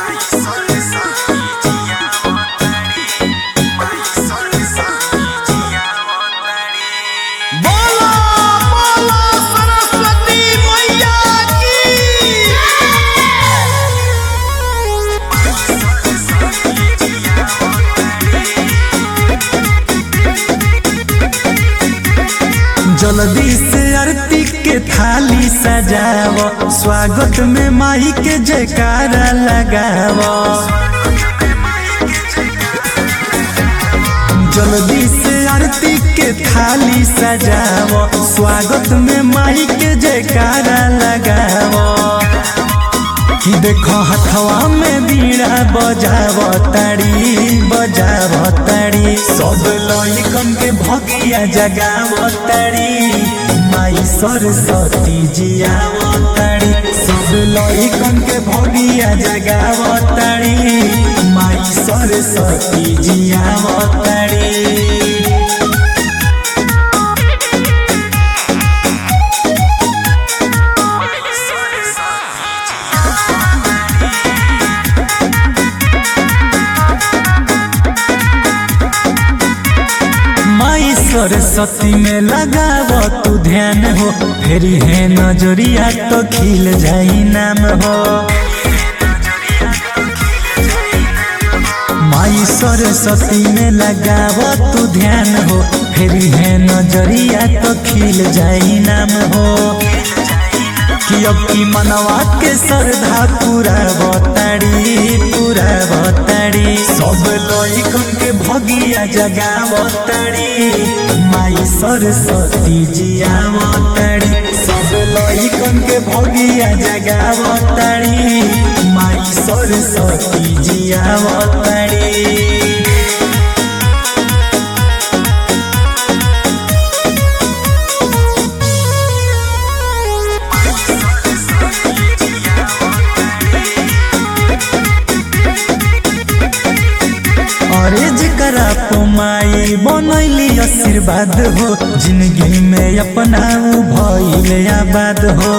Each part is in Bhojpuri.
बोलो बोलो सरस्वती मैया की जल्दी से आरती के थाली सजाव स्वागत में माई के जयकारा लगाव जल्दी से आरती के थाली सजाव स्वागत में माई के जयकारा लगाव कि देखो हथवा में बीड़ा बजाव ताड़ी बजाव ताड़ी सब लइकन के भगिया जगाव ताड़ी माई सरस्वती जियाव ताड़ी सब लइकन के भगिया जगाव ताड़ी माई सरस्वती जियाव ताड़ी माई सरस्वती में लगाव तू ध्यान हो फेरी है नजरिया तो खिल जाई नाम हो माई सरस्वती में लगाव तू ध्यान हो फेरी है नजरिया तो खिल जाई नाम हो कि अब की मनवा के श्रद्धा पूरा बताड़ी पूरा बताड़ी सब लइकन के भगिया जगावताड़ी माई सरस्वती जियावताड़ी सब लइकन के भगिया जगावताड़ी माई सरस्वती जियावताड़ी अरे जकरा माई बनैली आशीर्वाद हो जिंदगी में अपना उ भइल आबाद हो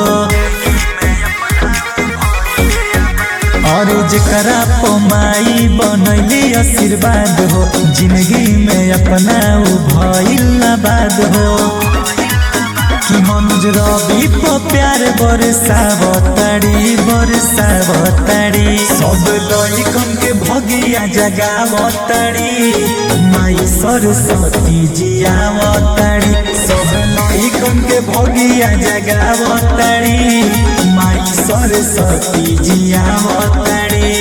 अरे जकरा माई बनैली आशीर्वाद हो जिंदगी में अपना उ भइल आबाद हो कि मनुज रवि को प्यार बरसावताड़ी बरसावताड़ी सब लइकन के भगिया जगावताड़ी माई सरस्वती जियावताड़ी सब लइकन के भगिया जगावताड़ी माई सरस्वती जियावताड़ी